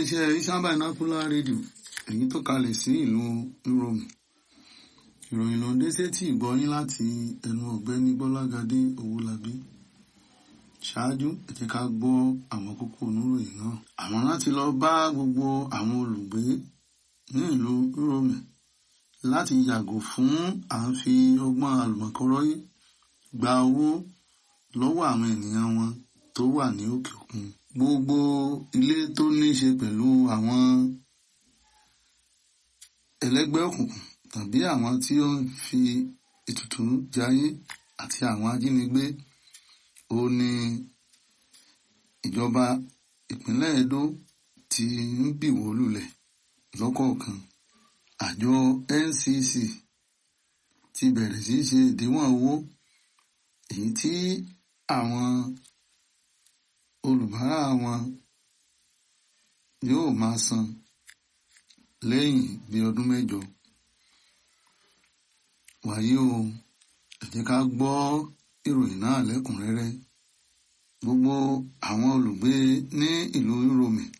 iléeṣẹ́ Isan Binocular Radio èyí tó kalẹ̀ sí ìlú Rome ìròyìn ló ń dé sétí ìgbọ́yín láti ẹnu ọ̀gbẹ́ni Bọ́lágadé Owólabí ṣáájú ẹ jẹ́ ká gbọ́ àwọn kókó oníròyìn náà àwọn láti lọ bá gbogbo àwọn olùgbé ní ìlú Rome láti yàgò fún à ń fi ọgbọ́n àlùmọ̀kọ́rọ́yé gba owó lọ́wọ́ àwọn ènìyàn wọn tó wà ní òkè òkun gbogbo ilé tó ní í ṣe pẹ̀lú àwọn ẹlẹ́gbẹ́ òkùnkùn tàbí àwọn tí ó ń fi ètùtù jayé àti àwọn ajínigbé ó ní ìjọba ìpínlẹ̀ Edo ti ń bìwó lulẹ̀ lọ́kọ̀ọ̀kan àjọ NCC ti bẹ̀rẹ̀ sí í ṣe ìdíwọ̀n owó èyí tí àwọn olùbárà wọn yóò máa san lẹ́yìn bí ọdún mẹ́jọ wàyí o ẹ jẹ́ ká gbọ́ ìròyìn náà lẹ́kùnrẹ́rẹ́ gbogbo àwọn olùgbé ní ìlú Rome